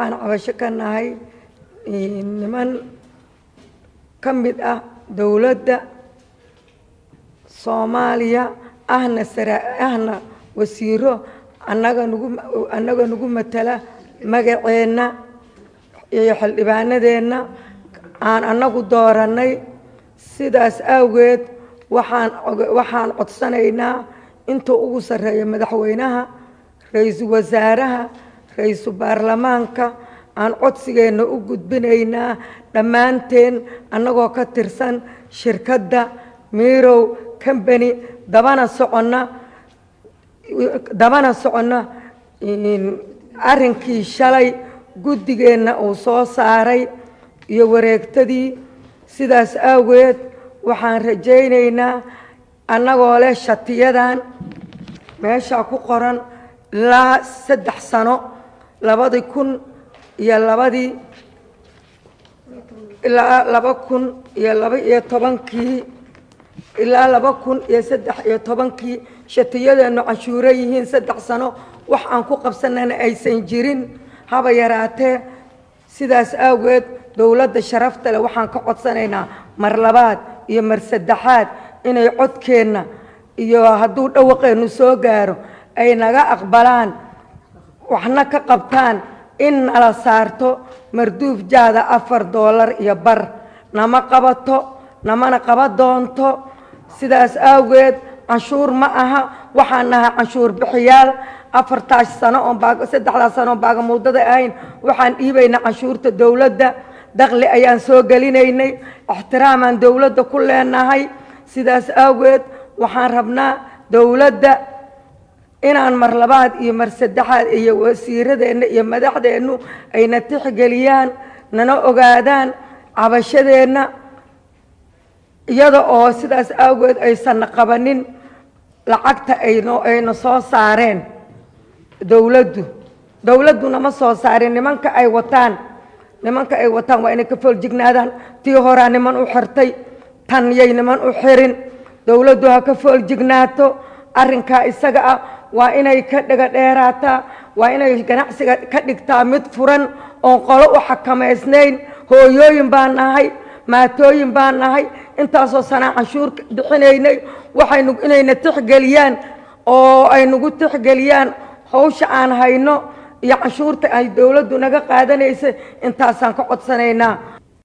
waxaan cabasho ka nahay niman ka mid ah dowladda soomaaliya ahna sara ahna wasiiro annaga nagu annaga nagu matala magaceenna iyo xildhibaanadeenna aan annagu doorannay sidaas awgeed waxaan waxaan codsanaynaa inta ugu sarreeya madaxweynaha ra-iisul wasaaraha ra-iisul baarlamaanka aan codsigeenna u gudbinaynaa dhammaanteen annagoo ka tirsan shirkadda mirow combany dabana soconna dabana soconna arrinkii shalay guddigeenna uu soo saaray iyo wareegtadii sidaas awgeed waxaan rajaynaynaa annagoo leh shatiyadan meeshaa ku qoran ilaa saddex sano labadii kun iyo labadii ilaa laba kun iyo laba iyo tobankii ilaa laba kun iyo saddex iyo tobankii shatiyadeennu canshuuro yihiin saddex sano wax aan ku qabsanana aysan jirin haba yaraatee sidaas awgeed dowladda sharafta leh waxaan ka codsanaynaa mar labaad iyo mar saddexaad inay codkeenna iyo hadduu dhawaqeennu soo gaaro ay naga aqbalaan waxna ka qabtaan in nala saarto marduuf jaada afar doolar iyo bar nama qabato namana qaba doonto sidaas awgeed canshuur ma aha waxaan nahay canshuur bixiyaal afartaas sano oon baa saddexdaas sano oon baagamuudada ahayn waxaan dhiibaynaa canshuurta dowladda dakli ayaan soo gelinaynay ixtiraamaan dowladda ku leenahay sidaas awgeed waxaan rabnaa dowladda inaan mar labaad iyo mar saddexaad iyo wasiiradeenna iyo madaxdeennu ayna tixgeliyaan nana ogaadaan cabashadeenna iyada oo sidaas awgeed aysanna qabanin lacagta ayno ayna soo saareen dowladdu dowladduna ma soo saarin nimanka ay wataan nimanka ay wataan waa inay ka fooljignaadaan tii horaa niman u xirtay tan yay niman u xirin dowladdu ha ka fooljignaato arrinkaa isaga ah waa inay ka dhega dheeraataa waa inay ganacsiga ka dhigtaa mid furan oon qolo u xakamaysnayn hooyooyin baan nahay maatooyin baan nahay intaasoo sanaa canshuur bixinaynay waxaynu inayna tixgeliyaan oo ay nagu tixgeliyaan hawsha aan hayno iyo canshuurta ay dowladdu naga qaadanaysa intaasaan ka codsanaynaa